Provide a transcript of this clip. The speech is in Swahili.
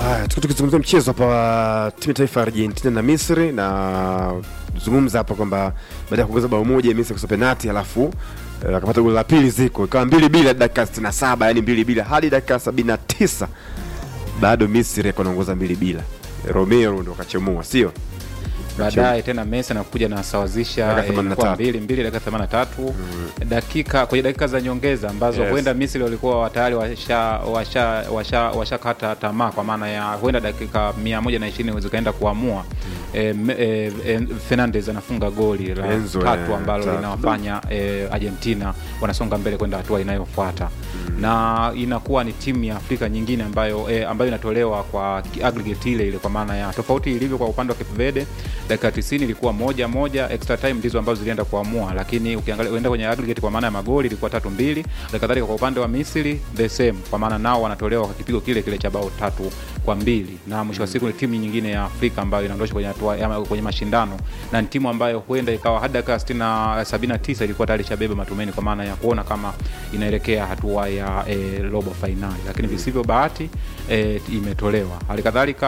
Haya, tuko tukizungumzia mchezo hapa wa timu ya taifa ya Argentina na Misri na zungumza hapa kwamba baada ya kuongeza bao moja Misri kusa penati alafu eh, akapata goli la pili ziko ikawa mbili bila dakika 67 yani mbili bila hadi dakika 79 bado Misri akawa anaongoza mbili bila Romero ndo akachemua sio baadaye tena Messi anakuja na sawazisha Dakika eh, 83. kwa mbili mbili dakika 83 dakika kwenye dakika za nyongeza ambazo Yes. huenda Misri walikuwa tayari washa washa washa washakata tamaa kwa maana ya huenda dakika 120 zikaenda kuamua eh, me- eh, eh, Fernandes anafunga goli la Enzo, tatu eh, ambalo tatu. linawafanya eh, Argentina wanasonga mbele kwenda hatua inayofuata na inakuwa ni timu ya Afrika nyingine ambayo eh, ambayo inatolewa kwa ki- aggregate ile ile, kwa maana ya tofauti ilivyo kwa upande wa Cape Verde, dakika 90 ilikuwa moja moja, extra time ndizo ambazo zilienda kuamua, lakini ukiangalia uenda kwenye aggregate kwa maana ya magoli ilikuwa tatu mbili. Halikadhalika kwa upande wa Misri the same, kwa maana nao wanatolewa kwa kipigo kile kile cha bao tatu kwa mbili, na mwisho wa siku ni timu nyingine ya Afrika ambayo inaondoshwa kwenye hatua ama kwenye mashindano, na ni timu ambayo huenda ikawa hadi dakika 60 79 ilikuwa tayari ishabeba matumaini kwa maana ya kuona kama inaelekea hatua ya eh, robo fainali, lakini visivyo bahati eh, imetolewa. Halikadhalika